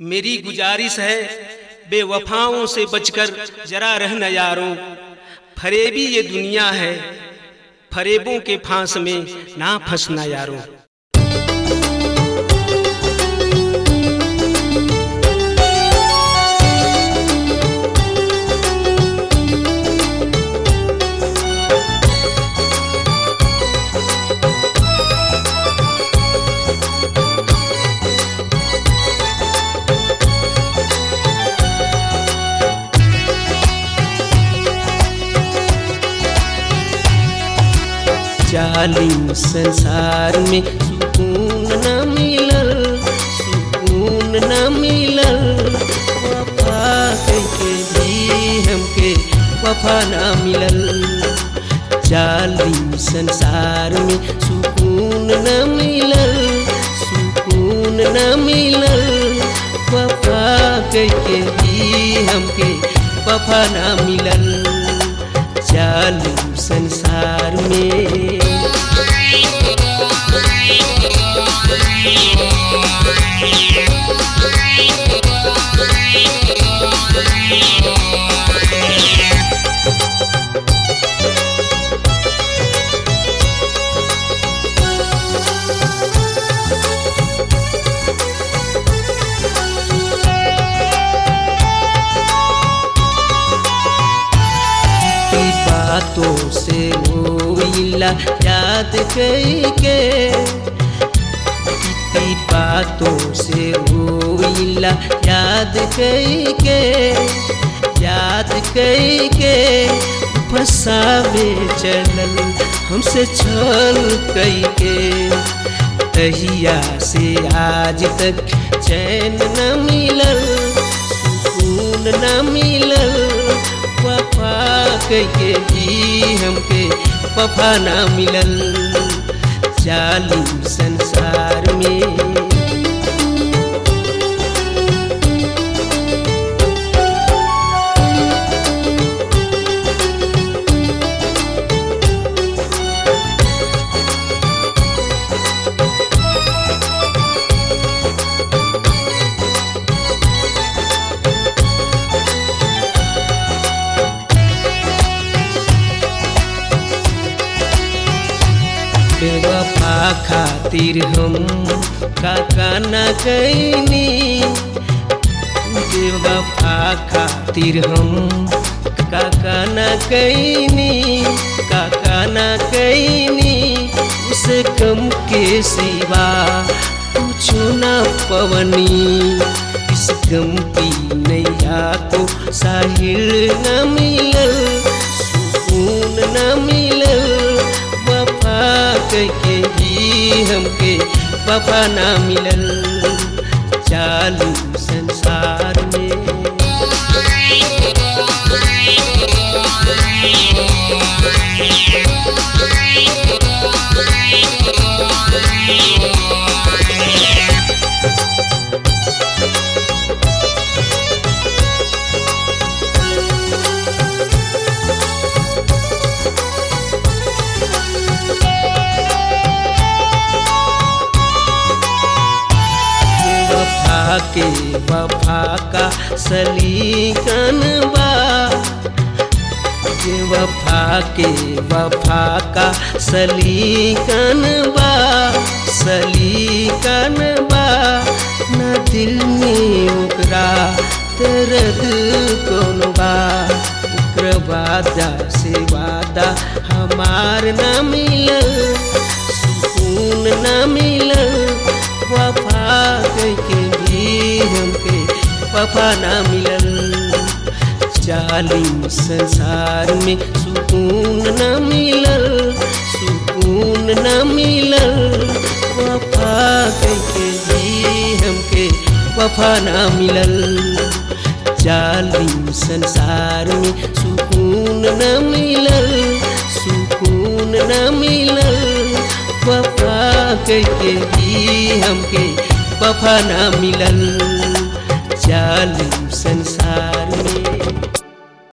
मेरी गुजारिश है बेवफाओं से बचकर जरा रहना यारों फरेबी ये दुनिया है फरेबों के फांस में ना फंसना यारों जालिम संसार में सुकून न मिलल सुकून न मिलल वफा के भी हमके वफा न मिलल जालिम संसार में सुकून न मिलल सुकून न मिलल वफा के भी हमके वफा न मिलल जालिम संसार में बातों से रोइला याद कई के इतनी बातों से रोइला याद कई के याद कई के फसावे चलल हमसे छल कई के तहिया से आज तक चैन न मिलल सुकून न मिलल वफा कहे भी हमके वफा ना मिलल जालिम संसार में बेवफा खातिर हम काका न कैनी बेवफा खातिर हम काका न कैनी काका न कैनी उसे कम के सिवा कुछ न पवनी इस गम की नैया को साहिल न मिलल सुकून न मिलल वफा के ही हमके वफा ना मिलल चालू संसार में वफा के वफा का सलीकन बा जे वफा के वफा का सलीकन बा सलीकन बा न दिल में ओकरा दर्द कौन बा ओकर वादा से वादा हमार न मिलल सुकून न मिलल वफा के भी हमके वफा ना मिलल जालिम संसार में सुकून न मिलल सुकून न मिलल वफा के भी हमके वफा ना मिलल जालिम संसार में सुकून न मिलल सुकून न मिलल वफा के भी हमके वफा ना मिलल जालिम संसार में